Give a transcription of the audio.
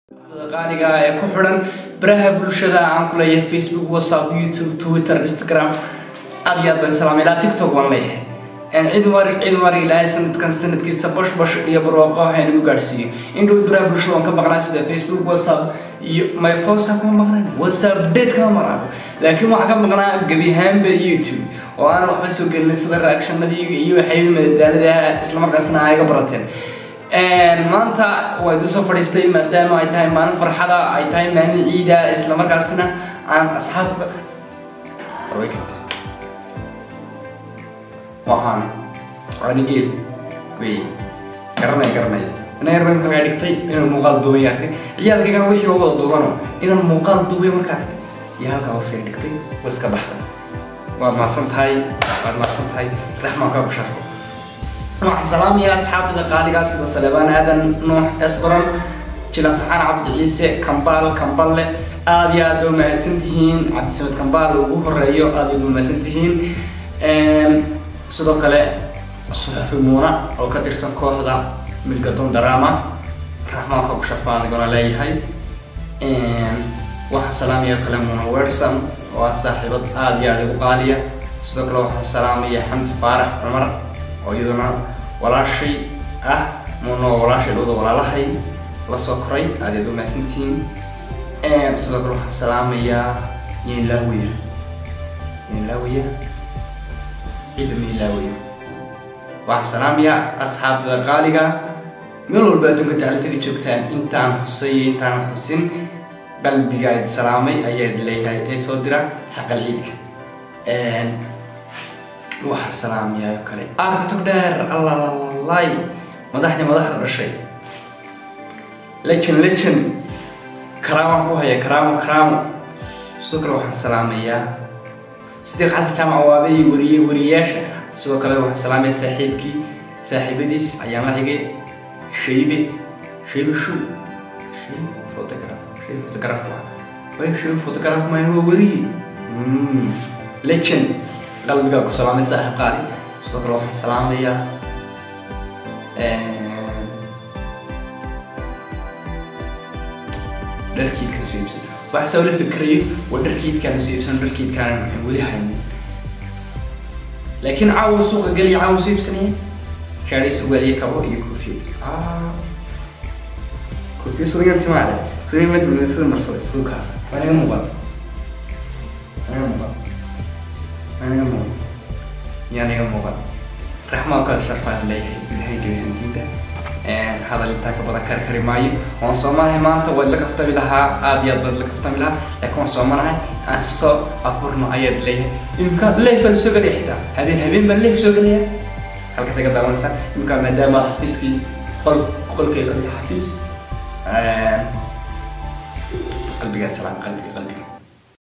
qaaliga ee ku xidhan baraha bulshada aan ku leeyahay facebook whatsapp youtube twitter instagram aad iyo aad baan salaamay ilaa tiktok waan leeyahay cid mari cid mari ilaahay sanadkan sanadkiisa bash bash iyo barwaaqo waxay nagu gaadhsiiyo in dhow baraha bulshada waan ka maqnaa sida facebook whatsapp iyo my fosa kama maqnaan whatsapp date kama maqnaan laakiin waxaa ka maqnaa gebi ahaanba youtube oo aan waxba soo gelin sida reactionadii iyo waxay madadaaladaha islamarkaasna ay ga barateen maanta waa idin soo fadhiistay maadaama ay tahay maalin farxada ay tahay maalin ciida isla markaasna aan asxaabta waxaan anigeel wey garanay garanay ina yar markaa kaa dhigtay inaan muuqaal duubay artay ciyaalkaygana wixii oo wada duubano inaan muuqaal duubay markaa artay iyo halkaa hoose dhigtay waa iska baxday waad mahadsan tahay waad mahadsan tahay raxmaan kaa ku sharfo waxaan salaamaya asxaabtada qaaligaa sida salebaan aadan nuux esbaron jila farxaan cabdi ciise kambaal kamballe aad iyo aad ba mahadsan tihiin cabdisamed kambaal ugu horeeyo aad ba mahadsan tihiin sidoo kale suxufi muuna oo ka tirsan kooxda milgadon drama raxmaanka ku sharfaan adigona leeyahay waxaan salaamaya kale muuna werson oo ah saaxiibad aad iyo aad igu qaaliya sidoo kale waxaan salaamaya xamdi faarax cumar oo iyaduna walaashay ah muuna oo walaashay dhowda walaalahay la soo koray aad aad u mahadsantihiin sidoo kale waxaan salaamayaa yeenlaawiya yeenlaawiya ciida miilaawiya waxaan salaamayaa asxaabtada qaaliga meel walba adduunka daclataga joogtaan intaan xusay iyo intaan xusin qalbiga id salaamay ayaad leeyahay ee soo dira xaqal ciidka waxaan salaamayaa oo kale aarka tog dheer allalalay madaxdii madaxda dhashay lejan lejan karaamaan ku haya karaamo karaamo sidoo kale waxaan salaamayaa sidiiq xasan jaamac waabey wariye wariyayaasha sidoo kale waxaan salaamayaa saaxiibkii saaxiibadiis ayaan la xigay shaybe shaybe shu shaybe photograph shaybe photograph way shaybe photograph maan waa wariye legend qalbigaa ku salaamay saaxiib qaali sidoo kale waxaan salaamayaa dharkiidkan soo iibsan waxaa soo la fikrayo waa dharkiidkaan soo iibsan dharkiidkaan aan weli haynin laakiin caawa suuqa geliya caawa soo iibsanaya shaadhay surwaaliye kabo iyo koofiyad koofiya sudagan timaale sudagan madulada sida marsaday suuka anaga muuqan anaga muuqan anaga muuqan iyo anaga muuqan raxmaan kala sharfaan leeyahay ilahay gebihantiinta hadal intaa ka badan kari kari maayo waan soomanahay maanta waad la kaftami lahaa aad iyo aad baad la kaftami lahaa laakiin waan soomanahay aan soo afurno ayaad leeyahay imka leef baan soo gelaya xitaa habeen habeen baan leef soo gelaya halkaas ka daawanaysaa imka maadaama xafiiskii qol qolkeyga iyo xafiis qalbigaa salaam qalbiga qalbiga